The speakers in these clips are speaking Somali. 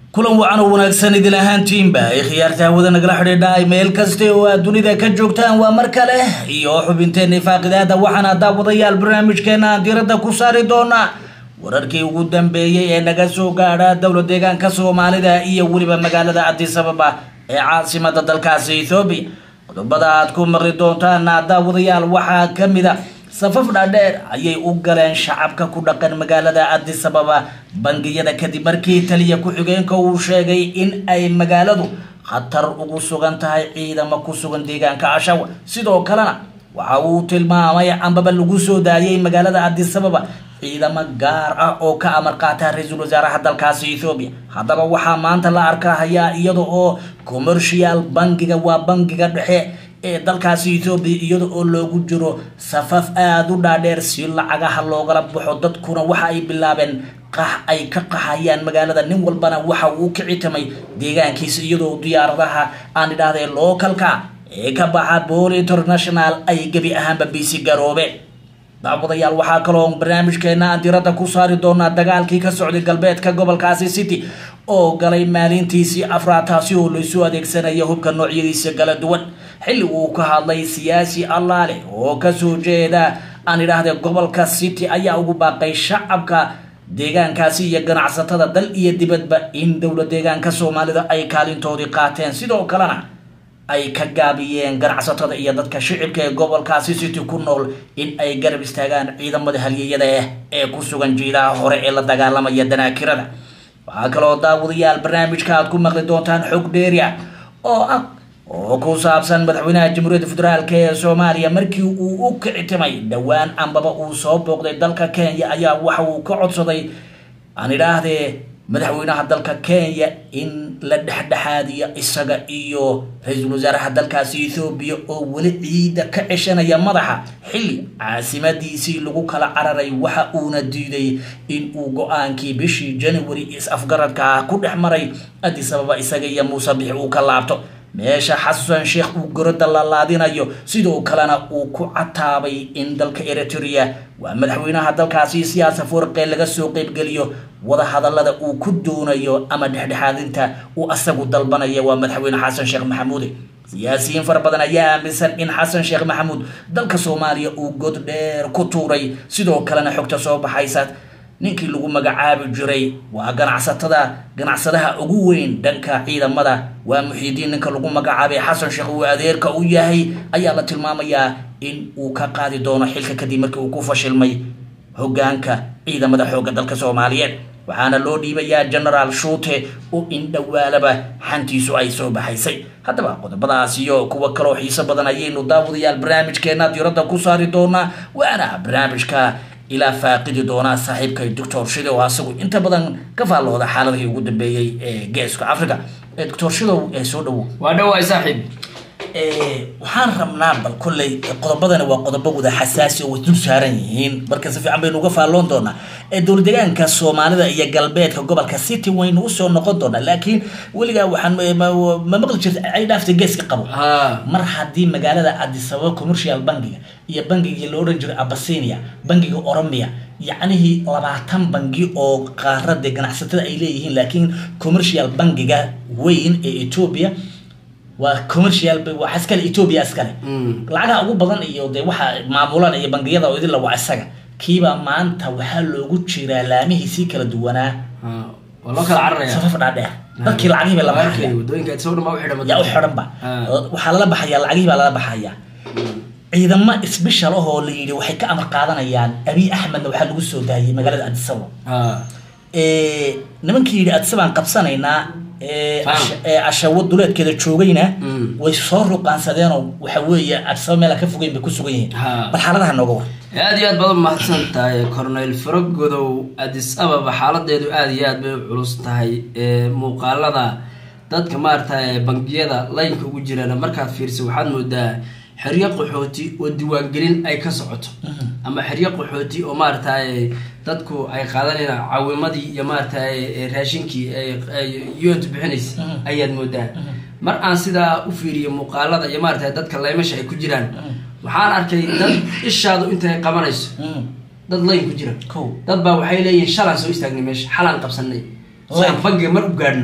kulan wacan oo wanaagsan idil ahaantiinba ay khiyaarta hawada nagala xidhiidha meel kasta oo aad dunida ka joogtaan waa mar kale iyo xubinteena faaqidaada waxaana daawadayaal barnaamijkeena aan diiradda ku saari doonaa wararkii ugu dambeeyey ee naga soo gaadha dowla deegaanka soomaalida iyo weliba magaalada cadis ababa ee caasimada dalkaasi ethoobiya qodobada aad ku maqli doontaan daawadayaal waxaa kamid a safaf dhaadheer ayay u galeen shacabka ku dhaqan magaalada cadis ababa bangiyada kadib markii taliya ku-xigeenka uu sheegay in ay magaaladu khatar ugu sugan tahay ciidamo ku sugan deegaanka ashawa sidoo kalena waxa uu tilmaamay ambaba lagu soo daayay magaalada cadis ababa ciidamo gaar ah oo ka amar qaata ra-iisul wasaaraha dalkaasi ethoobiya haddaba waxaa maanta la arkahayaa iyada oo commercial bangiga waa bangiga dhexe ee dalkaasi ethoobiya iyada oo loogu jiro safaf aada u dhaadheer si lacagaha loogala baxo dadkuna waxa ay bilaabeen qax ay ka qaxayaan magaalada nin walbana waxa uu ka citamay deegaankiisa iyadoo diyaaradaha aan idhahdee localka ee ka baxa bool international ay gebi ahaanba biisi garoobe daawadayaal waxaa kaloo barnaamijkeena aan diradda ku saari doonaa dagaalkii ka socday galbeedka gobolkaasi city oo galay maalintiisii afraad taasi oo laysu adeegsanaya hubka noocyadiisa kala duwan xilli uu ka hadlay siyaasi allaale oo kasoo jeeda aan idhaahde gobolka city ayaa ugu baaqay shacabka deegaankaasi iyo ganacsatada dal iyo dibadba in dowla deegaanka soomaalida ay kaalintoodii qaateen sidoo kalena ay ka gaabiyeen ganacsatada iyo dadka shicibka ee gobolkaasi city ku nool in ay garab istaagaan ciidamada halyeyada ah ee ku sugan jiilaha hore ee la dagaalamaya danaakirada waxaa kaloo daawadayaal barnaamijka aad ku maqli doontaan xog dheeria oo ah oo ku saabsan madaxweynaha jamhuuriyadda federaalk ee soomaaliya markii uu u kicitimay dhowaan ambaba uu soo booqday dalka kenya ayaa waxa uu ka codsaday aan idhaahdee madaxweynaha dalka kenya in la dhexdhexaadiyo isaga iyo ra-iisul wasaaraha dalkaasi ethoobiya oo weli ciida ka ceshanaya madaxa xilli caasimadiisii lagu kala cararay waxa uuna diiday in uu go-aankii bishii january is-afgaradka ah ku dhex maray addis ababa isaga iyo muuse bixi uu ka laabto meesha xasan sheekh uu goroda lalaadinayo sidoo kalena uu ku cataabay in dalka eritrea waa madaxweynaha dalkaasi siyaasa furqee laga soo qeybgeliyo wadahadalada uu ku doonayo ama dhexdhexaadinta uu asagu dalbanaya waa madaxweyne xasan sheekh maxamuude siyaasiyiin fara badan ayaa aaminsan in xasan sheekh maxamuud dalka soomaaliya uu god dheer ku tuuray sidoo kalena xogta soo baxaysa ninkii lagu magacaabi jiray waa ganacsatada ganacsadaha ugu weyn dhanka ciidamada waa muxiidiin ninka lagu magacaabay xasan sheekh uu adeerka u yahay ayaa la tilmaamayaa in uu ka qaadi doono xilka kadib markii uu ku fashilmay hogaanka ciidamada xoogga dalka soomaaliyeed waxaana loo dhiibayaa genaraal shuute oo in dhowaalaba xantiisu ay soo baxaysay haddaba qodobadaas iyo kuwa kaloo xiiso badan ayaynu daawadayaal barnaamijkeena diiradda ku saari doonaa waana barnaamijka ilaa faaqidi doonaa saaxiibkay doctor shidow asagu inta badan ka faallooda xaaladihii ugu dambeeyey ee geeska africa doctor shidow ee soo dhawow waa dhawaay saaxiib waxaan rabnaa bal kolley qodobadani waa qodobo wada xasaasi oo way dul saaran yihiin marka si fiican baynu uga faalloon doonaa dowla deegaanka soomaalida iyo galbeedka gobolka city waynu usoo noqon doonaa laakiin weligaa waxaan ma maqli jirta ay dhaaftay geeska qabo mar haddii magaalada cadisababa commercial bangiga iyo bangigii la odhan jiray abasinia bangiga oromia yacnihii labaatan bangi oo qaarada ganacsatada ay leeyihiin laakiin commercial bangiga weyn ee ethiopia waa commercial waa iskale ethiopia iskale lacagaha ugu badan iyo de waxa maamulan iyo bangiyada oo idinla waa isaga kiibaa maanta waxaa loogu jiraa laamihiisii kala duwanaa waa loo kala cararaya safaf dhaadheer dadkii lacagihii bay lama baxaya wadooyinka soo dhan baa u xidhan yaa u xidhan ba waxaa lala baxaya lacagihii baa lala baxaya ciidamo isbishal ah oo la yidhi waxay ka amar qaadanayaan abiy axmedna waxaa lagu soo daayay magaalada adisababa nimankii yidhi adisabaan qabsanaynaa cashawo duleedkeeda joogayna way soo ruqaansadeenoo waxa weeye adisaba meela ka fogeyn bay ku sugan yihiin bal xaaladaha nooga war aada iyo aad baad u mahadsan tahay corneyl faragodow adis ababa xaaladeedu aada iyo aad bay u culus tahay muuqaalada dadka maaragtay bangiyada laynka ugu jiraan markaad fiirsa waxaad moodaa xeryo qaxooti oo diiwaangelin ay ka socoto ama xeryo qaxooti oo maaragtay dadku ay qaadanayaan caawimadii iyo maaragtay raashinkii yunt bixinaysa ayaad moodaa mar aan sidaa u fiiriyo muuqaalada iyo maaragtay dadka laymasha ay ku jiraan waxaan arkay dad ishaadu intay qabanayso dad layn ku jira dad baa waxay leeyihin shalaan soo istaagnay meesha xalaan qabsanay si aan Like. bangiga mar u gaadhno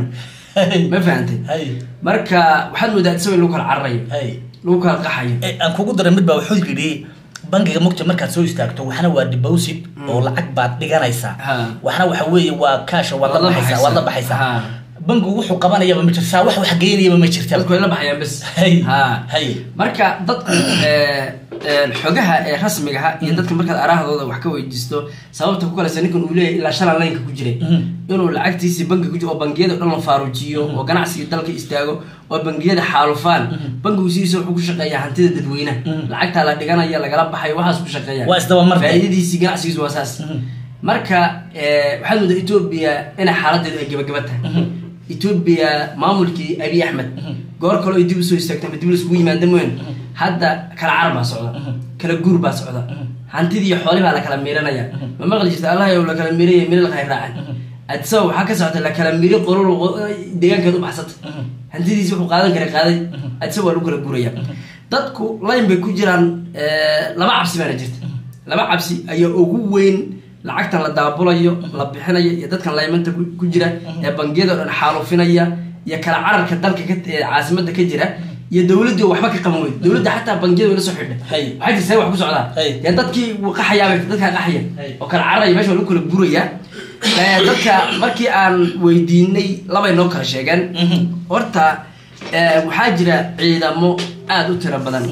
ma fahantay hay marka waxaad moodaa isago in lagu kala cararayo hay lagu kala qaxayo Eh, aan kugu daray mid baa wuxuu yidhi bangiga mugta markaad soo istaagto waxna waa deposit oo lacag baad dhiganaysaa Ha. waxna waxa weeye waa kaasha waad la Waad la baxaysaa waad la baxaysaa. baxaysaa Ha. bangigu wuxuu qabanayaba ma jirtaa wax wax geynayaba ma jirta dadku way la baxayaan bes Hay. ha Hay. marka dadku eh, eh, xogaha ee rasmiga ah iyo dadka markaad arahdooda wax ka weydiisto sababta ku kaleysa ninkan uu leeyahay ilaa shalan laynka ku jiray Mhm. inuu lacagtiisii bangi ku jiro oo bangiyada o dhan la faaruujiyo oo ganacsiga dalka istaago oo bangiyada xaalufaan bangigu sidiisa wuxuu ku shaqeeyaa hantida dadweynaha lacagtaa la dhiganaya lagala baxayo waxaas ku shaqeeya Waa isdabamar. faa'iidadiisii ganacsigiisu waa saas marka eh, waxaad moodaa etoobiya inay xaaladeedu ay gebageba tahay etoobiya maamulkii abiy axmed goor kale ay dib usoo istaagto ama dib laskugu yimaada mooyan hadda kala carar baa socda kala guur baa socda hantidii iyo xoolihii baa la kala miiranaya ma maqli jirta allah yow la kala miiraya miri lakhay raacan adisa waxaa ka socota la kala miiri qolol deegaankeed u baxsata hantidiisi wuxuu qaadan kara qaaday adisa waa lagu kala guuraya dadku layn bay ku jiraan eh, laba cabsi baana jirta laba cabsi ayaa ugu weyn lacagtan la daabulayo la bixinayo iyo dadkan laymanta ku ku jira ee bangiyada o dhan xaalufinaya iyo kala cararka dalka ka ee caasimada ka jira iyo dowladii oo waxba ka qaban weyda dowladda xataa bangiyada way la soo xidha Hay. waxaa jirta see wax ku socdaa Hay. dee dadkii wuu qaxayaabay dadkaa qaxaya Hay. oo kala cararaya meesha waa lagu kala guraya Eh, dadka markii aan weydiinay labay noo kala sheegeen horta eh, waxaa jira ciidamo aada u tiro badan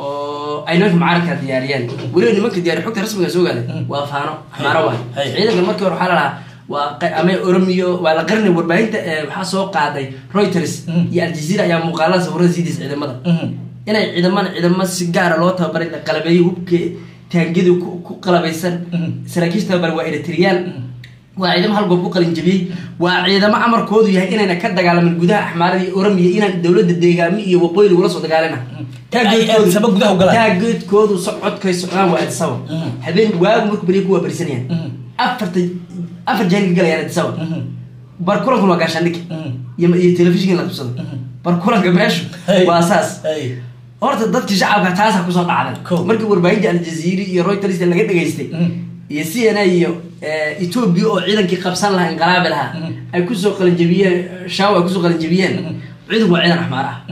oo ay nimanka mucaaradka diyaariyeen weliba nimanka diyaariya xogta rasmiga soo gaaday waa faano xamaaro waay Hay. ciidanka markii hore waxaa la dhahaa waa qa- ama oromiyo waa la qarinay warbaahinta eh, waxaa soo qaaday reuters iyo aljazeera ayaa muuqaalada sawirada sii deysa ciidamada inay ciidamada ciidamo si gaara loo tababaray la qalabeeyey hubka taangiyada ku ku qalabaysan saraakiisha tababaray waa eritriyaan waa ciidamo hal goob ku qalin jabiyey waa ciidamo amarkoodu yahay inayna ka dagaalamin gudaha axmaarada iyo oromiya inaan dowladda deegaami iyo waqooyi lagula soo dagaalana Ay Addis Ababa gudaha u galaan. taageedkoodu socodkay socdaan waa adisaba habeen waagu markuu beriya ku waa berisanayaan afarta afar jaanka galayaan adisaba barkulankan waa gaashaandhig iyo iyo telefishinka la qabsado barkulanka meeshu Hey. waa saas Hey. horta dadkii shacabka taasa kusoo dhacday Cool. markii warbaahinta aljaziiri iyo reuters laga dhageystay iyo c n a iyo eh, ethiopia oo ciidankii qabsan lahaa inqilaabi lahaa ay kusoo qalinjabiyeen shaaw ay kusoo qalinjabiyeen ciidanku waa ciidan axmaar ah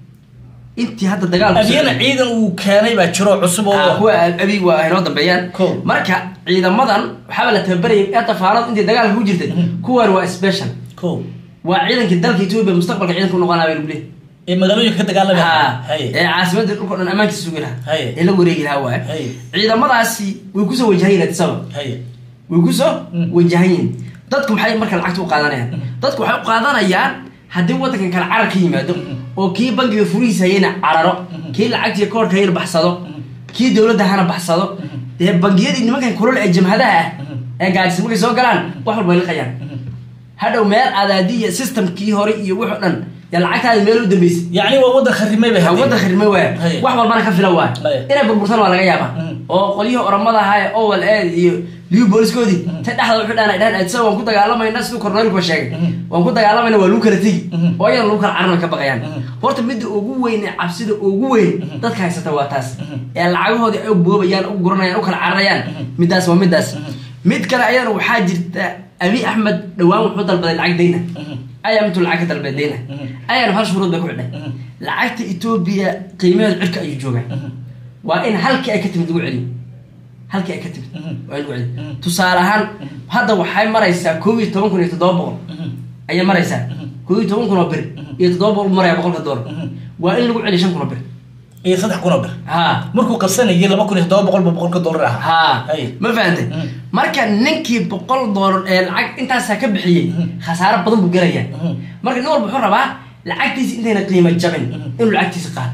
intii hadda dagaal abyana ciidan uu keenay baa jiro cusub Ah, oo kuwa abi waa inoo dambeeyaan Cool. marka ciidamadan waxaaba la tababarayay ee tafaanad intii dagaalka ku jirtay kuwan waa special ko waa ciidankii dalka ethiopia mustaqbalka ciidanka u noqonaa bay lagu leeyahay ee magaalooyinka ka dagaalamaya Ha, hay ee caasimada dhulka o dhan ammaankiisa sugi lahaa Hay. ee la wareegi lahaa waay Hay. ciidamadaasi way kusoo wajahayen adisaba hay way kusoo wajahayen dadku maxay marka lacagta u qaadanayaan dadku waxay u qaadanayaan haddii wadankan kale carar ka yimaado oo kii bangiga furihiisa hayana cararo kii lacagtiiyo koorka hayana baxsado kii dowladda hana baxsado dee bangiyadii nimankan kulol ee jamhadaha ah ee gaajisa markay soo galaan wax walba ay liqayaan hadhow meel adaadi iyo systemkii hore iyo wix o dhan yaa lacagtaadi meel u dambeysay yacni waa wadan kharimay bay wadda khirme waaya Hay. wax walbana ka fila waaya Hay. inay burburtan waa laga yaabaa oo qolyihii oramada ahaa ee owal eed iyo liu booliskoodii ta dhexda wuxuu dhahan ay dhahan adisa waan ku dagaalamayna siduu korneylkuba sheegay waan ku dagaalamayna waa lagu kala tegi oo ayana lagu kala caran way ka baqayaan horta midda ugu weyn ee cabsida ugu weyn dadka haysata waa taas ee lacagahoodii ay u boobayaan u guranayaan u kala cararayaan midaas waa midaas mid kale ayadana waxaa jirta abi axmed dhowaan wuxuu dalbaday lacag dayna ayaa intuu lacag ka dalbaday dayna ayana hal shuruud bay ku xidhay lacagta etoobiya qiimaheedu cirka ayuu joogaa waa in halkii ay ka timid lagu celiyo halkii ay ka timid waa in lagu celiyo tusaale ahaan hadda waxay maraysaa koob iyo toban kun iyo toddoba boqol ayay maraysaa koob iyo toban kun oo bir iyo toddoba boqol maraya boqolka doolar waa in lagu celiyo shan kun oo bir iyo saddex kun oo bir ha markuu qabsanayay laba kun iyo toddoba boqol ba boqolka dollar ahaa ha Hay. ma fahantay marka ninkii boqol doolar ee lacag intaasaa ka bixiyey khasaaro badan buu gelayaa marka nin walba wuxuu rabaa lacagtiisa intayna qiimo jabin inuu lacagtiisa qaato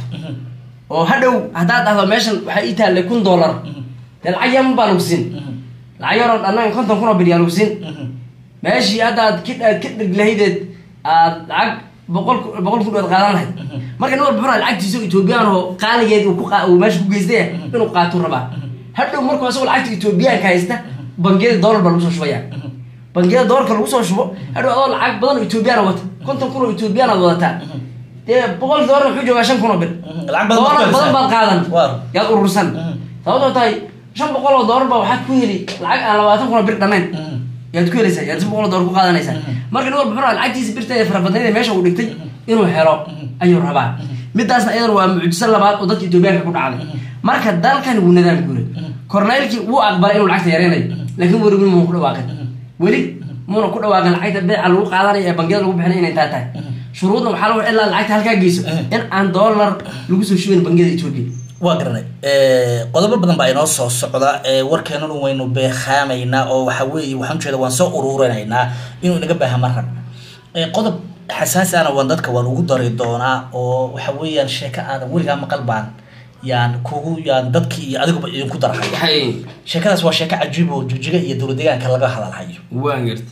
oo hadhow haddaad dhahdo meeshan waxaa ii taallay kun doolar dee lacag yaman baa lagu siin lacag yaroo dhannaga konton kun oo bir yaa lagu siin meeshii haddaad ka aad ka dhig lahaydeed aad lacag boqol ku- boqol kun aad qaadan lahayd marka nin walba wuxuu rabaa lacagtiisa etoobiyaan oo qaaligeed uu ku qa- uu meesha ku geystay inuu qaatuu rabaa hadhow markuu asagoo lacagta etoobiyaanka haysta bangiyada doolar baa lagu soo shubaya bangiyada doolarka lagu soo shubo hadhow adoo lacag badan oo etoobiyaan wata konton kun oo etoobiyaan aad wadataa dee boqol doolar wuxuu joogaa shan kun oo bir lacag badan doolar baad badan baad qaadan Waar. yaad urursan sababtoo tahay shan boqol oo doolar baa waxaad ku heli lacag aan labaatan kun oo bir dhanayn yaad ku helaysaa yaad si boqol dollar ku qaadanaysaa marka nin walba muxuu rabaa lacagtiisa birta ee farabadnayd ee meesha uu dhigtay inuu helo ayuu rabaa midaasna iyadana waa mucjiso labaad oo dadka etoobiyaanka ku dhacday marka dalkan wuu nadaam guuray korneylkii wuu aqbalay inuu lacagta yareynayo laakiin weli weli muuna ku dhawaaqin weli muuna ku dhawaaqin lacagta beeca lagu qaadanayo ee bangiyada lagu bixinay inay taa tahay shuruudna waxaa lagu ilaa lacagta halkaa geyso in aan dollar lagu soo shubayn bangiyada etoobiya waa garanay qodobo badan baa inoo soo socda warkeenanu waynu beekhaamaynaa oo waxa weeye waxaan ujeeda waan soo ururinaynaa inuu inaga baaha ma rab qodob xasaasi ana waan dadka waan ugu dari doonaa oo waxa weeyaan sheeko aadan weligaa maqal baan yaan kugu yaan dadkii iyo adiguba idinku darhayo hay sheekadaas waa sheeko cajiib oo jujiga iyo dowlad deegaanka laga hadalhayo waan gartay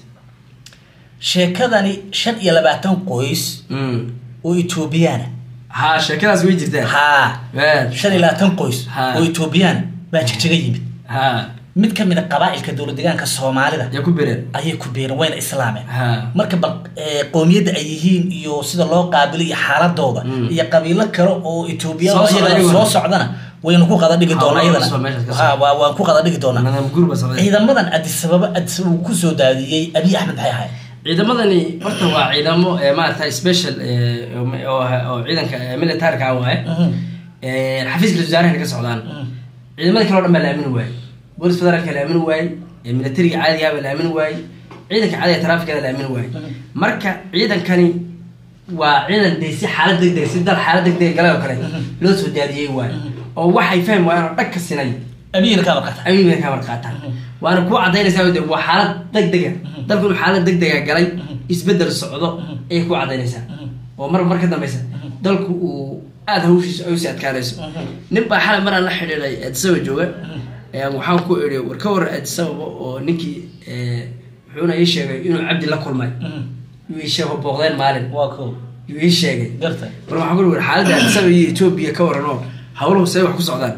sheekadani shan iyo labaatan qoys oo etoobiyaana ha sheekadaas way jirtaa haa Waa. shan iyo labaatan qoys Ha. oo etoobiyaana baa jigjiga yimid ha mid ka mid a qabaa'ilka dowlad deegaanka soomaalida yaa ku bereen ayay ku beereen wayna islaameen ha marka bal eh, qoomiyadda ay yihiin iyo sida loo qaabilo iyo xaaladooda Mm. iyo qabiilo kale oo etoobiya Soo socda iyagana iyaguna. soo socdana waynu ku qada dhigi doonaa Hawlaha iyadana cusub meeshaas ka Ha, socda. waa- waan ku qada dhigi doonaa nadaam gurba socday ciidamadan adisababa adisababa uu kusoo daadiyey abiy axmed maxay ahayd ciidamadani horta waa ciidamo ee maarata special ee, oo oo ciidanka ee, militaarka ah waaye Ee, xafiiska ra-iisul wasaaraha ka socdaan ciidamada kale oo dhan baa la aamini waaye boolis federaalka la aamini waaye ee, militariga caadiga baa la aamini waaye ciidanka caadiga taraafikada la aamini waaye marka ciidankani waa ciidan dee si xaalad degdeg si dal xaalad degdeg galay oo kale loo soo daadiyey waaye oo waxay fahmi waayeen oo dhag ka sinay abiyina kaa markata ayay bay ka warqaataan waana ku cadaynaysaa de waa xaalad degdega dalku inuu xaalad degdega galay isbedel socdo ayay ku cadaynaysaa oo mar mar ka dambeysa dalku uu aada hawshiisa ay usii adkaanayso nin baa xalay maraan la xidhiiday addisaba jooga ayaan waxaan ku idhi war ka waran addisababa oo ninkii eh, wuxuuna ii sheegay inuu cabdi la kulmay yuu ii sheego booqdeen maalin waa ko yuu ii sheegay garta mar waxaan ku ihi war xaaladda addisaba iyo etoobiya ka waran oo hawluhu say wax ku socdaan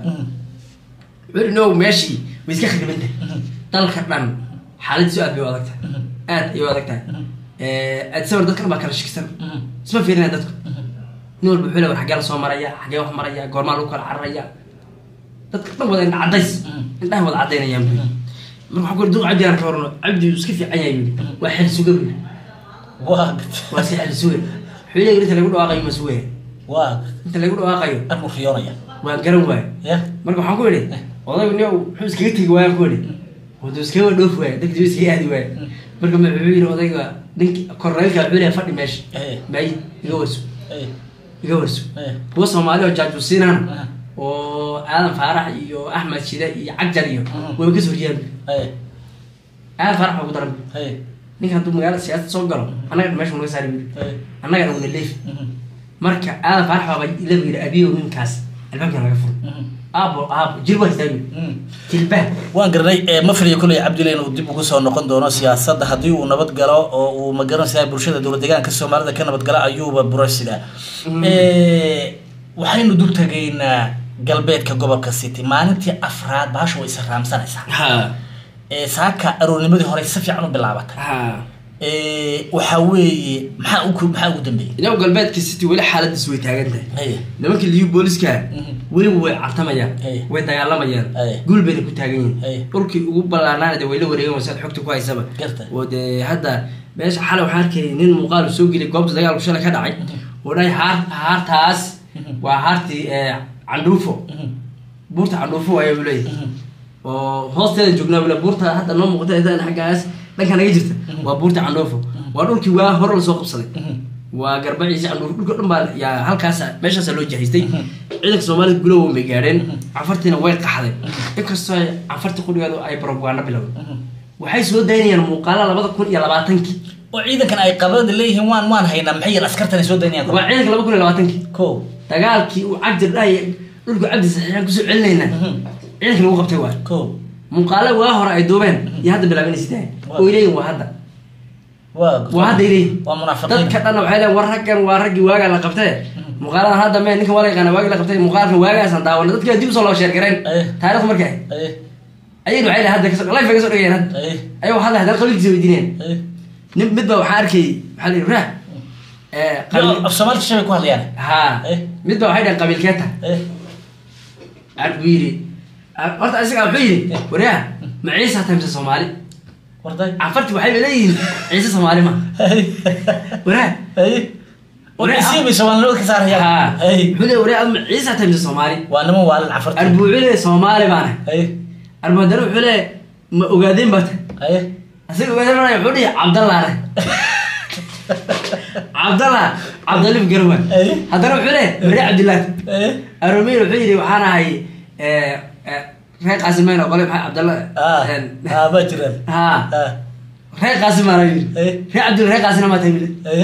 wuxuu no meeshii way iska khariban tahay dalka dhan xaaladiisu aad bay u adag tahay aad ayay u adag tahay adsawar dadka dhan baa kala shakisan isma fiirinaya dadku nin walba wuxuu le war xaggee la soo maraya xaggee wax maraya goormaa lagu kala cararaya dadka dhan wada indha cadays indhaha wada cadaynayaan buyi marka waxaa ku duq cabdi aan ka warano cabdi uu iska fiican yahay buyi waa xel suga buyi waa waa iska xel suga wuxuu leeyahay inta lagu dhawaaqayo ma sugaya waa inta lagu dhawaaqayo armu riyoonaya waan garan waayo ya marka waxaan ku idhi odaygu nin muxuu iskaga tegi waaya ku idhi wuxuu iskaga dhoofi waaya dadka iskaga aadi waaya marka ma wuxuu yidhi odayga ninki korneylka wuxuu leeyahay fadhi meesha Eh. maayi iga warso Eh, iga warso eh, kuwa soomaali oo jaajuusiinaan Ah. oo aadan faarax iyo axmed shide iyo cagjar iyo Mhm. wayba kasoo horjeedaan eh, aadan faarax baa ugu daran eh, ninka hadduu magaalada siyaasad soo galo annaga meesha naga saari buyiri eh, annagana una leefi mhm, marka aadan faarax baaba ila yidhi abiyow ninkaas albaabkan laga furo mhm, aabo aabo jilba haystaa buyiri mhm. jilbaa waan garanay eh, ma filiyo kolley cabdile inuu dib ugu soo noqon doono siyaasadda haddii uu nabad galo oo uu magaranaysaa bulshada dowlad deegaanka soomaalida ka nabad gala ayuuba burasida waxaynu dul tegaynaa galbeedka gobolka city maalintii afraad baasha way israamsanaysaa ha Eh, saaka aroornimadii hore si fiican u bilaabatay ha Eh, waxaa weeye maxaa uku maxaa ugu dambeeyey inagu galbeedka city weli xaaladiis way taagan tahay Haye. nimankii liyu booliska Mhm. weliba way cartamayaan Hey. way dagaalamayaan Hey. guul bayna ku taagan Hey. yihiin dhulkii ugu ballaanaana dee way la wareegan wasaad xogta ku haysaba Garta. oo dee hadda meesha xalay waxaan arkayay nin muuqaal uu soo geliyay goobta dagaalku shalay ka dhacay oo dhahay haar haartaas waa haartii eh, candhuufo Mhm. buurta candhuufo waayo buu leeyahay Mhm. oo hoosteeda joognaa bule buurta hadda noo muuqata intaan xaggaas dhanka naga jirta waa buurta candhoofo waa dhulkii waa hore lasoo qabsaday Mhm. waa garbaciisa candhuufo dhulka dhan baa yaa halkaas meeshaasa loo jahaystay ciidanka soomaalida gulowa bay gaadheen canfartiina way qaxday inkastoo ay canfarti qudhigeedu ay barogwaano bilowday Mhm. waxay soo daynayaan muuqaala labada kun iyo labaatankii oo ciidankan ay qabada leeyihiin waan waan haynaa maxay yar askartan ay soo daynayaan waa ciidanka laba kun iyo labaatankii ko dagaalkii uu cabdi dhahay dhulku cabdi saxiixaan kusoo celinaynaa Mhm. ciidanka lagu qabtay waa ko muuqaala waa hore ay duubeen iyo hadda bilaabanaysa tahay Waa. oy leeyihin waa hadda waa waa hadda ay leeyihin waa munaafiqiin dadka dhan waxay leeyihin war raggan waa raggii waagaa la qabtee muuqaaladan hadda mee ninkan waa la yaqaana waagii la qabtay muuqaalkan waagaasaan daawana dadkii dib usoo loo sheergareen Eh. taariikhdu markay Eh, ayayna waxay leeyihin hadda kasoo life bay kasoo dhigayeen hadda eh, ayagoo hadda haddana qabiilkiisa weydiineen eh. nin mid baa waxaa arkayay waxaa la yidhi raah ee Yo, qabiil af soomaali shabay ku hadlayaan ha Eh. mid baa waxay dhaheen qabiilkeeta Eh, ar buu yidhi ar- horta isagaa wuxuu yidhi waryaa ma ciisa tahay mise soomaali warday cafarti waxay leeyihiin ciise soomaali ma hay waraa hay Waree, warisiibay soomaalinimada ka ha saarayaan hay wuxuu leeyahay waraa adma ciise tahay mise soomaali waa niman waalin cafarta arbu wuxuu leeyahay soomaali baana hay arbu haddana wuxuu leeyahay ma ogaadeen baa tahay hay asaga ogaadeen baa wuxuu dhihi cabdallaana cabdallah cabdalif garwan Ay. haddana wuxuu leeyahay wari cabdillaah hay aromiir wuxuu yidhi waxaan ahay eh, eh, reer qaasimeyn oo qole maxaa cabdalla ah ah baa jiraan ha ah reer qaasimaana yidhi Ay. reer cabdilla reer qaasina maa tahay yidhi hay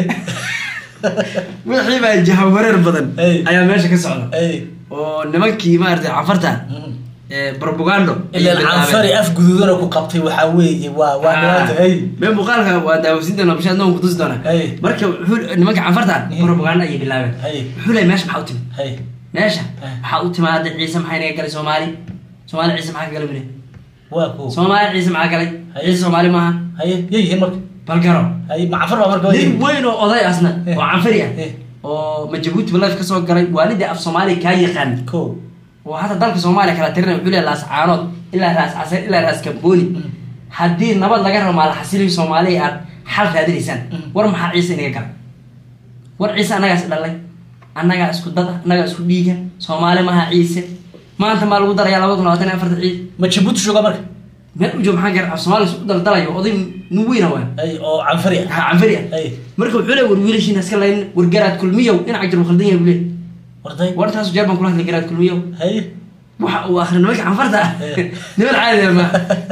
wixii baa jahawareer badan Ay. ayaa meesha ka socda hay oo nimankii maaragtay cafarta ee propagando ilan canfari af guduudana ku qabtay waxaa weeye waa waa dhibaata hay mee muuqaalka waa daawasiinta nabashaad noon kutusi doona Ay. marka wuxuu nimanka canfarta Ay. propaganda ayay bilaabeen Ay. wuxuu leeyahay meesha maxaa u timid hay meesha Ay. waxaa u timaada ciise maxay naga galay soomaali soomaali ciise maxaa ka galay bile waa ko soomaali ciise maxaa galay Ay. ciise soomaali maaha hay yayihiin marka bal garo hay macafar baa marka nin weyn oo oday asna Eh. oo canfari ah Eh. oo majabuuti life kasoo galay waalidii af soomaaliya kaa yaqaan ko oo hata dalka soomaaliya kala tirinay wuxuu leeyahay laas caanood ilaa raas casar ilaa raas kambooni haddii nabad laga rabo maalaxasilihi soomaaliya aad xal raadinaysaan Mm. war maxaa ciise inaga gala war ciise annagaas dhalay annagaa isku dada annagaa isku dhiiga soomaali maha ciise maanta maa lagu darayaa laba kun labaatan iyo afarta ciise ma jabuuti jooga marka meel u joog maxaa gar af soomaaliya isku daldalayo oday nin weyna waa hay oo canfari ah ha canfari ah hay marka wuxuu leeyahay war wiilashiina iska layn war garaad kulmiyow dhinaca jir khaldan yahay buu leeyahay warday war taas jeer baan kula hadlay garaad kulmiyow hay waxa uu akhri nimanka canfarta ah Eh. niman caadi ah ma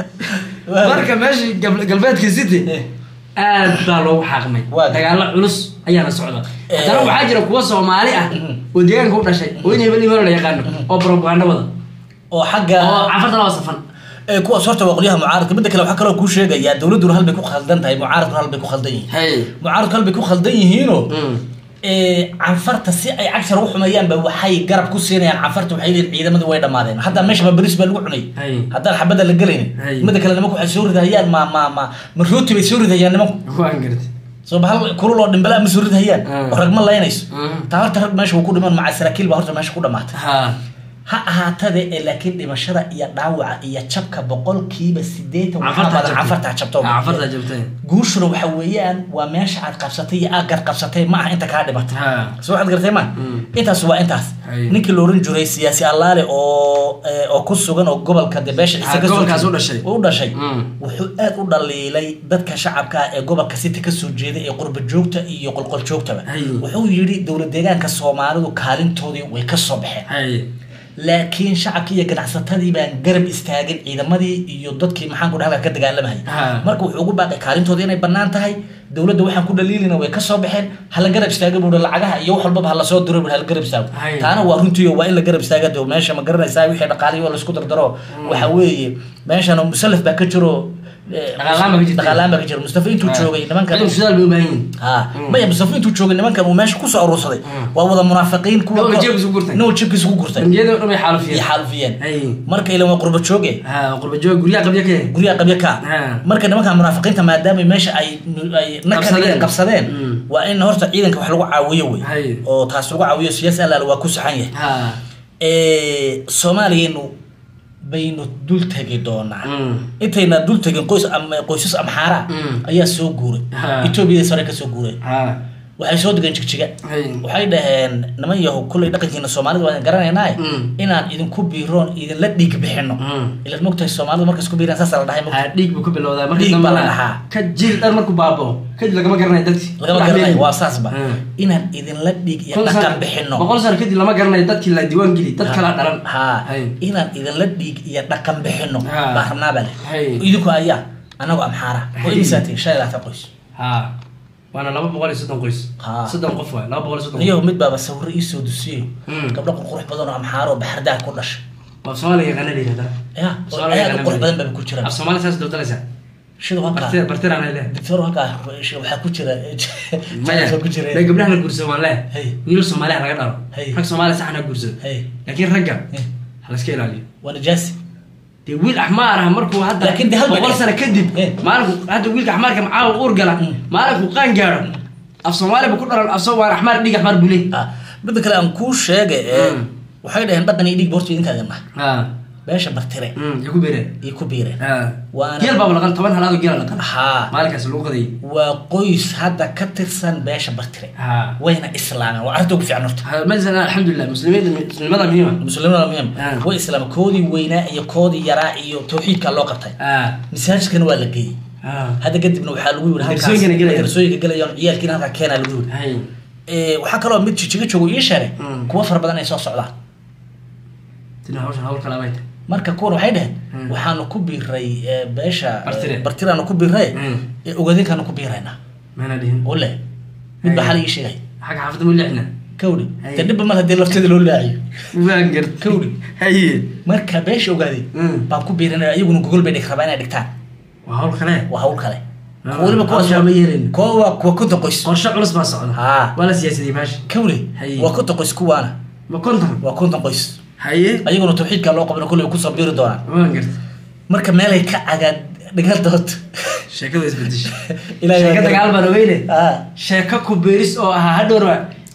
marka meeshii gab- galbeedka city Eh. aad baa loogu xaaqmay Waa. dagaalo culus ayaana socda Eh. haddana waxaa jira kuwa soomaali ah Mhm. oo deegaanka u dhashay oo in hebel imano la yaqaano oo propaganda wada oo xagga oo canfarta laba safan ee kuwaas horta waa qolyaha mucaaradka midda kale waxaa kaloo kuu sheegayaa dowladduna hal bay ku khaldan tahay mucaaradkuna hal bay ku khaldan yihiin hay mucaaradku hal bay ku khaldan yihiinoo Mm. ee canfarta si ay cagshar u xumeeyaanba waxay garab ku siinayaan canfarta waxay leeyihin ciidamadii way dhammaadeen hadda meesha ma beris baa lagu cunay Hay. haddaan xabadda la gelaynin Hay. midda kale nimanku waxay soo ridahayaan ma ma ma ma rooti bay soo ridahayaan nimanku waan gartay soo bahal kulul oo dhimbala ma soo ridahayaan Mm. oo rag ma laynayso Mm. taa horta rag meesha wuu ku dhiman maca saraakiil baa horta meesha ku dhamaatay ha ha ahaatade ee laakiin dhimashada iyo dhaawaca iyo jabka boqolkiiba sideetan waxaa canfarta badan canfartaa jabto canfarta jabtay guushuna waxa weeyaan waa meesha aad qabsatay iyo aad gar qabsatay ma aha inta kaa dhimatay ha soo waxaad gartay ma Mm. intaas waa intaas Hay. ninkii la oran jiray siyaasi allaale oo eh, oo ku sugan oo gobolka de beesha Ah, isaga soo gobolkaas jeeda- u dhashay. u dhashay Mm. wuxuu aad u dhaliilay dadka shacabka ah ee gobolka city kasoo jeeda ee qurba joogta iyo qolqol joogtaba Hay. wuxuu yidhi dowlad deegaanka soomaalidu kaalintoodii way ka soo baxeen hay laakiin shacabkii iyo ganacsatadii baan garab istaagin ciidamadii iyo dadkii maxaan ku dhaha ka dagaalamahayay Ha. marka wuxuu ugu baaqay kaalintoodii inay bannaan tahay dowladda waxaan ku dhaliilina way kasoo baxeen hala garab istaaga buuhi lacagaha iyo wax walbaba hala soo diro buuhi hala garab istaago Hay. taana waa runtiio waa in la garab istaaga dee meesha ma garanaysaa wixii dhaqaaliyo laisku dardaro waxa weeye meeshan musalaf baa ka jiro eh, Dhaqaalaan baa ka jirta. dhaqaalaan baa ka jiro mustafa intuu Ha. joogay nimankan Ciidan shidaal bay u baahan yihiin ha Mm. maya mustafa intuu joogay nimankan uu meesha kusoo aruursaday Mm. waa wada munaafiqiin kuwa Nin walba jeebkiisa ku gurtay. nin walba jeebkiisa ku gurtay bangiyada oo dhan bay iyo xaalufiyeen xaalufiyeen hay marka ilan waa qurba jooge ha qurba joog guryaha qabya ka guryaha qabya ka Ha. marka nimanka munaafiqiinta maadaama meesha ay ay Qabsadeen. nakadeen qabsadeen Mm. waa in horta ciidanka wax lagu caawiyo wey Hay. oo taas lagu caawiyo siyaasi alaal waa ku saxan yahay ha Eh, soomaaliyanu baynu dul tegi doonaa Mm. intayna dul tegin qoys am- qoysas amxaara Mm. ayaa soo guuray Ha. etoobiyada sare ka soo guuray ha waxay soo degeen jigjiga hay waxay dhaheen niman yahow kullay dhaqankiina soomaalida waan garanaynaa Mm. inaan idinku biiroon idinla dhiig bixino Mm. ilaad mogtahay soomaalidu markas ku biiraan saasa la dhahay ha mogtahay dhiig buu ka bilowdaa markii Dhiig baa la dambana dhahaa. ka jil dhan markuu baabao kadib lagama garanayo dadkii lagama Wax garanayo leeyihin. waa saasba Mm. inaan idinla dhiig iyo Kun dhaqan sano- bixino boqol sano kadib lama garanayo dadkii la diiwaan geli dad kala dhalan ha Hay. inaan idinla dhiig iyo dhaqan bixino Ha. baa rabnaa bale Hay. idinku ayaa anagu amxaara oo Hay. imisaatiin shan iyo labaatan qoys ha waana laba boqol iyo soddon qoys Ha. soddon qof waay laba boqol iyo soddon niyaho mid baaba sawiro iisoo dusiyo Mm. gabdho qurqurux badan oo amxaaro oo baxardaha ku dhashay qof soomaaliga yaqaana la yihahdaa ya oo Soomaaliga aad u yaqaana qurux la badan baba ku jiraan af soomaali saas dowdalaysaa shida halkaa bartira bartiraan ay leedahay doctor halkaa waxaa ku jira maya waxaa ku jira dee gabdhaha la guursado waan leeh Hey. wiilal soomaaliya laga dhalo Hey. rag soomaaliya saxna guursado Hey. laakiin ragga Hey. ha la iska ilaaliyo waa najaasi dee wiil axmaar ah markuu hadda Laakiin dee hal bay boqol dheh. sano kadib Eh. maalinku hadda wiilka axmaarka macaawa uur gala Mm. maalinku qaan gaadho af soomaaliya bu ku dhalan af soo waan axmaar dhig axmaar buu leey Ah, midda kale aan kuu sheegay ee Mm. waxay dhaheen dhaqan iyo dhiig borta idinkaa idin dhaha ha beesha bartire Mm, ya ku beereen ay ku biireen Ah. Waana- geel baaba laqan toban halaad oo geela laqan haa maalinkaas lagu qadayay waa qoys hadda ka tirsan beesha bartire ha wayna islaameen waa arrinta ugu fiican horta Ha, masalan alxamdulilah muslimiinta muslimada muhiima muslimiin muhim Ah. way islaameen koodii weynaa iyo koodii yaraa iyo tawxiidka loo qabtay ah masaajidkana waa la geeyey ah hadda kadibna waxaa lagu yiri Darsooyinkana gelayaan. darsooyinka gelayaan ciyaalkiina halkaa keenaa lagu yiri hay Eh, waxaa kaloo mid jijiga joogo ii sheegay Mm. kuwa fara badan ay soo socdaan tina hawshan hawl kala bay tahay marka kuwan waxay dheheen Mm. waxaanu ku biiray eh, beesha Bartire. bartiraanu ku biiray Mm. eh, ogaadinkaanu ku biiraynaa maana dhihin ole mid baa Ay. xal ii sheegay xagga xaafadda mu lixna kawdhi Ay. de dhibba mal hadii lafteeda loo laaciyo waan gart Kawri. haye marka beesha ogaaday Mm. baan ku biirinaya iyaguna gogol bay dhig rabaa inay dhigtaan waa hawl kale waa hawl kale Ah, weliba kuwaas hawshaa ma yeelin. kuwa waa kuwa konton qoys qorshe culus baa socda haa waa la siyaasadiyey baasha kawri Hay. waa konton qoys kuwaana ma konton waa konton qoys haye ayaguna tawxiidka loo qabana kulley kusoo biiri doonaan waan gart marka meelay ka cagaan dhigadood sheekadu isbedesha Ilaahay baa sheeka garan. dagaal baan ogeyne Ah. sheeko ku beeris oo ahaa hadhowrba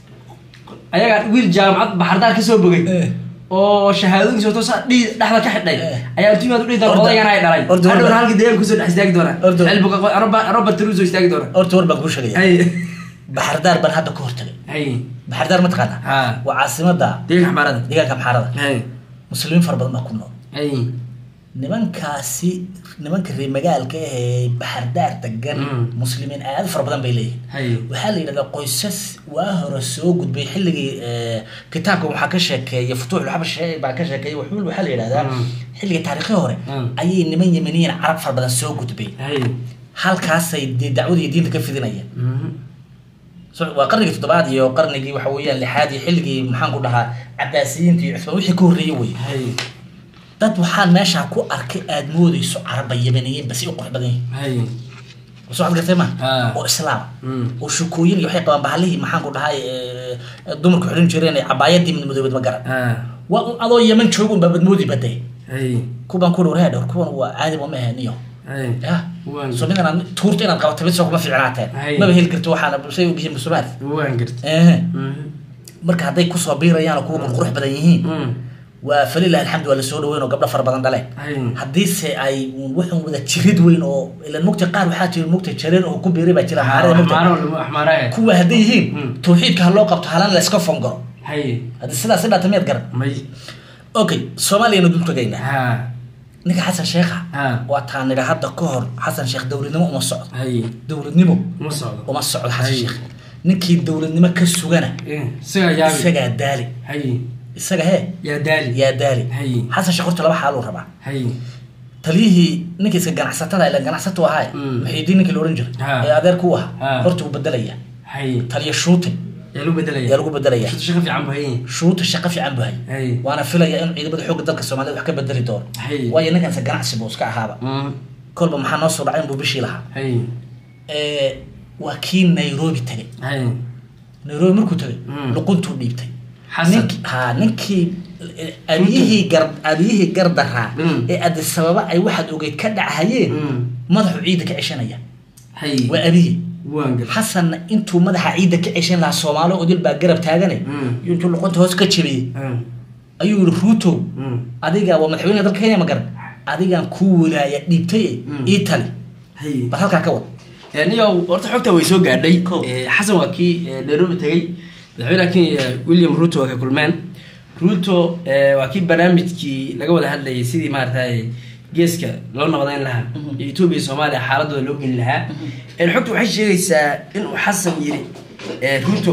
ayagaa wiil jaamacad baxardaar ka soo bogay Eh. oo shahaadooyinkiisa wato saa dhii dhexda ka xidhay Eh. ayaa intimaad u dhihi doona Orda- odaygan ay dhalay orda- hadhowna orda- halkii deegaanka kusoo dhex istaagi doona Orda- xilbuka robert ruso istaagi doona horta war baan kuu sheegaya hay baxardaar baan hadda ka hortagay hay baxardaar ma taqaana Ha. waa caasimada deeganka xamaarada deegaanka maxaarada hay muslimiin fara badan baa ku nool hay nimankaasi nimanka reer magaalka ah ee baxardaar degan Mm. muslimiin aad u fara badan bay leeyihin hay waxaa la yidhahdaa qoysas waa hore soo gudbay xilligii eh, kitaabka waxaa ka sheekeeya futuuxulxabash baa ka sheekeeya wuxuu waxaa la yidhahdaa Mm. xilligii taariikhii hore Mm. ayay niman yemeniyiin carab fara badan soo gudbay hay halkaasay dee dacwadii diinta ka fidinayeen Mhm. So- waa qarnigii toddobaad iyo qarnigii waxa weeyaan lixaad iyo xilligii maxaan ku dhahaa cabaasiyiinta iyo cusmaan wixii ka horreeyey wey hay dad waxaan meeshaa ku arkay aad moodeyso caraba yemeniyiin basi u qurux badan yihin hay soo ad gartay ma Ah. oo islaam Mm. oo shukooyin iyo waxay qabaan bahalihii maxaan ku dhahay eh, dumarku xidhan jireen ee cabaayadii midmadoobad ma garan ah waa un adoo yeman jooga un baabad moodi badee hay kuban ku dhowr dhowr kuwan waa caadi ma aheniyo hay ya Waan- so mid inaad tuurta inaad qabato mid soo kuma fiicnaateen Hay. maba heli karto waxaana say ogyihiin musumaad waan gart ehe Mhm. marka hadday kusoo biirayaan oo kuwa qurqurux badan yihiin Mm. waa falilah alxamdu waa lasoo dhaweyn oo gabdho fara badan dhaleen hay haddiise ay un waxun wada jirid weyn oo ilan mugta qaar waxaa jira mugta jareer oo ku biiray baa jira maxaarada mugta axmaaro axmaaraha kuwa hadday yihiin Mm. tawxiidka ha loo qabto halan la iska fongaro hay haddii sidaas i dhaata miyaad garan may okay soomaaliyana dul tagaynaa ha ninka xasan sheekha ha waa taan nidha hadda ka hor xasan sheekh dowladnimo uma socdo hay dowladnimo uma socdo uma socdo xasan Hay. sheekh ninkii dowladnimo ka sugana Eh, isagaa yaabi isagaa daali hay isaga hee yaa daali yaa daali Hay. xasan sheekh horta laba xaaluu rabaa hay taliyihii ninka iska ganacsatada ila ganacsatu ahaay Mm. muxiidiin ninkii la ohan jiray Ha. ee adeer ku ahaa Ha. horta wuu bedelaya hay taliya shuutin yaa lagu bedelaya yaa lagu bedelaya shaqo shaqo fiican bahay shuuta shaqo fiican buu hay hay waana filaya in ciidamada xoogga dalka soomaalida wax ka bedeli doono Hay. waayo ninkanse ganacsi buu iska ahaaba Mm. kolba maxaa noo soo dhacay inbuu bishii lahaa hay Eh, waa kii nairobi tagay hay nairobi markuu tagay Mm. luquntuu dhiibtay Xasan. Ninki- ha ninkii eh, abiyihii gar abiyihii gardaraa Mm. ee addis ababa ay waxaad ogeyd ka dhachayeen Mm. madaxu ciidda ka ceshanaya hay waa abihii waan gar xasanna intuu madaxa ciidda ka ceshan lahaa soomaali odil baa garab taagane Mm. iyo intuu luqunta hoos ka jabiyey Mm. ayuu yihi ruuto Mm. adiga waa madaxweynaha dalka kenya ma garan adigaan kuu walaaya dhiibtay Mm. ii tali hay bal halkaa ka wad niyo horta xogta way soo gaadhay Cool. Eh, xasan waa kii eh, nairobi tagay madaxweynaha kenya william ruto waa ka kulmeen ruto eh, waa kii barnaamijkii laga wada hadlayay sidii maaragtay geeska loo nabadayn lahaa iyo etoobiya iyo soomaaliya xaaladooda loo geli lahaa Eh, xogta waxay sheegaysaa inuu xasan yiri eh, ruto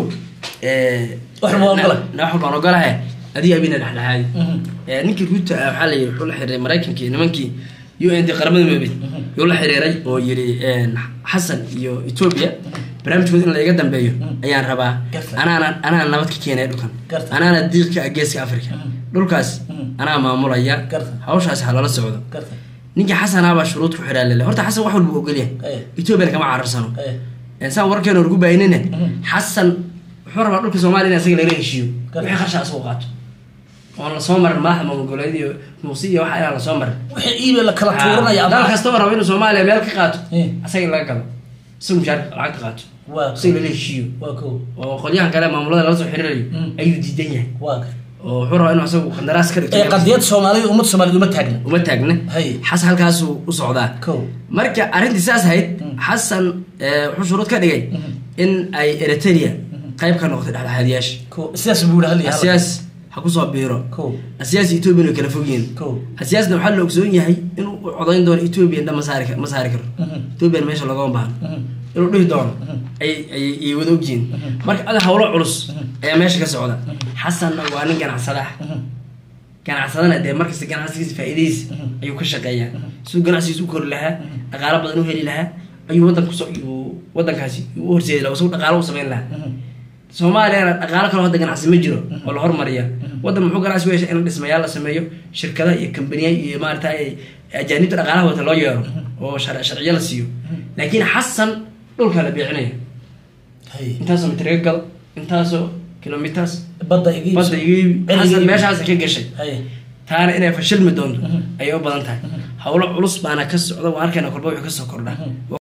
eh, Wax walba waan ogolahay. na- wax walba waan ogolahay adiga abina dhexdhexaadi Mhm. Eh, ninkii ruto ah waxaa la yiri wuxuu la xiriiray maraykankii nimankii u n d qaramada midoobay yuu la xiriiray oo yiri xasan iyo etoobiya barnaamijkooda in laiga dambeeyo ayaan rabaa Garta. anaana anaa nabad ka keenaya dhulkan Garta. anaana diiq ka ah geeska africa dhulkaas Mhm. anaa maamulaya Garta. hawshaas ha lala socdo garta ninkii xasanaabaa shuruud ku xiraa lele horta xasan wax walba ogolyahay Eh. etoobiyana kama cararsano Eh, Eh, saan warkeena lagu baahinine Mhm. xasan wuxuu rabaa dhulka soomaaliya in isaga lagala heshiiyo Garta. wixii qarsha asagoo qaato oon lasoo marin madaxda maamul goboleed iyo muusi iyo waxa inaan lasoo marin wixii iibay la kala tuuranaya dal kastaba rabo inuu soomaaliya meel ka qaato Eh. asaga in laga galo isaga mushaarka lacag ka qaato waa isaga lala heshiiyo waa ko oo qolyahan kale maamulada lala soo xiriirayo Mm. ayuu diidan yahay waa oo oo wuxuu rabaa inuu asagu qandaraas ka dhigto ee qadiyad soomaalida ummad soomaaliyed uma taagna uma taagna Hay. xasan halkaasuu u socdaa Kow. marka arrintii saas ahayd xasan eh, wuxuu shuruud ka dhigay in ay eritrea qayb ka noqotay dhexdhexaadiyaasha Kow. sidaas buu yihi halii asiyaas ha kusoo biiro Kow. asiyaas iyo etoobiya way kala fogyihiin Kow. asiyaasna waxaa la ogsoon yahay inuu u codayn doono etoobiya dhan ma saari kar- ma saari karo etoobiyan meesha loogama baahno inuu dhihi doono ay ay ay wada ogyihiin marka ada hawlo culus ayaa meesha ka socda xasanna waa nin ganacsada ah ganacsadana dee markasta ganacsigiisa faa'iidadiisa ayuu ka shaqeeyaa siduu ganacsigiisa u kori lahaa dhaqaalo badan u heli lahaa ayuu wadanka kusoo ayuu wadankaasi u horseedi lahaa isagu dhaqaalo u samayn lahaa soomaaliyana dhaqaalo kaloo hadda ganacsi ma jiro oo la hormariya wadan muxuu ganacsi u yeeshay in dhismayaal la sameeyo shirkada iyo kambaniya iyo maarata ajaanibta dhaqaalaha wata loo yeero oo shar- sharciyo la siiyo laakiin xasan dhulkaa la beecinaya Hay. intaasoo mitriga gado intaasoo kilomiters badda iga iibso. badda iga iibi Celiga xasan iibi. meeshaas ka gashay Hay. taana inay fashilmi doonto ayay u badan tahay howlo culus baana ka socda waan arkayna kolba wuxuu kasoo kordha